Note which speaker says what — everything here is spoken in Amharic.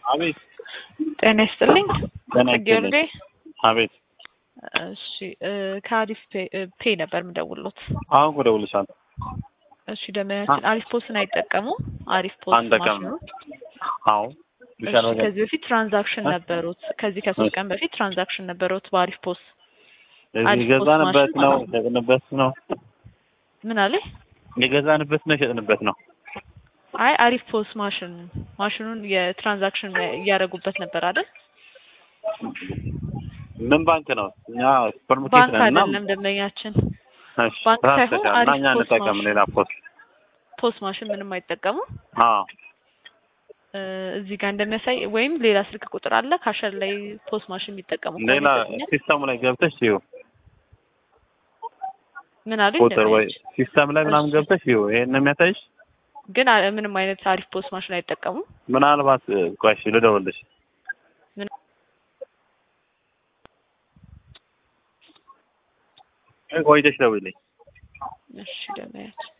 Speaker 1: አቤት
Speaker 2: ጤና ይስጥልኝ።
Speaker 1: ጤና
Speaker 2: ጽጌ
Speaker 1: ይስጥልኝ።
Speaker 2: ወልዴ።
Speaker 1: አቤት
Speaker 2: እሺ እ ከአሪፍ ፔ- እ ፔ ነበር የምደውልሎት።
Speaker 1: አሁን እኮ እደውልልሻለሁ።
Speaker 2: እሺ ደመያችን አሪፍ ፖስትን አይጠቀሙ? አሪፍ ፖስት
Speaker 1: አንጠቀምም።
Speaker 2: ማሽኑ
Speaker 1: አዎ
Speaker 2: እሺ
Speaker 1: ይሻላል ነገር
Speaker 2: ከዚህ በፊት ትራንዛክሽን
Speaker 1: እ?
Speaker 2: ነበሩት። ከዚህ ከሶስት ቀን በፊት ትራንዛክሽን ነበሩት በአሪፍ ፖስት።
Speaker 1: እዚህ
Speaker 2: አሪፍ
Speaker 1: የገዛንበት
Speaker 2: ፖስት
Speaker 1: ነው
Speaker 2: ማሽን
Speaker 1: የሸጥንበት ነው
Speaker 2: ምን አለ?
Speaker 1: የገዛንበት ነው የሸጥንበት ነው።
Speaker 2: አይ አሪፍ ፖስት ማሽን ማሽኑን የትራንዛክሽን እያደረጉበት ነበር አይደል?
Speaker 1: ምን ባንክ ነው? እኛ ሱፐርማርኬት
Speaker 2: ባንክ
Speaker 1: ነን እና
Speaker 2: አይደለም ደንበኛችን።
Speaker 1: እሺ
Speaker 2: ባንክ
Speaker 1: ትራንስፈር
Speaker 2: ሳይሆን
Speaker 1: እና
Speaker 2: አሪፍ
Speaker 1: እኛ
Speaker 2: ፖስት
Speaker 1: እንጠቀም
Speaker 2: ማሽን
Speaker 1: ሌላ ፖስት
Speaker 2: ፖስት ማሽን ምንም አይጠቀሙ።
Speaker 1: አዎ
Speaker 2: እ እዚህ ጋር እንደሚያሳይ ወይም ሌላ ስልክ ቁጥር አለ ካሸር ላይ ፖስት ማሽን የሚጠቀሙ ከሆነ
Speaker 1: ሌላ
Speaker 2: ይሰጡኛል።
Speaker 1: ሲስተሙ ላይ ገብተሽ ይሁ
Speaker 2: ምን አሉኝ
Speaker 1: ቁጥር ወይ
Speaker 2: ደንበኛችን?
Speaker 1: ሲስተም ላይ ምናምን
Speaker 2: እሺ
Speaker 1: ገብተሽ ይሁ ይሄን ነው የሚያሳይሽ።
Speaker 2: ግን አ- ምንም አይነት አሪፍ ፖስት ማሽን አይጠቀሙም።
Speaker 1: ምናልባት እ፣ ቆይ እሺ ልደውልልሽ።
Speaker 2: ምን
Speaker 1: ቆይተሽ ደውይልኝ።
Speaker 2: እሺ ደንበኛችን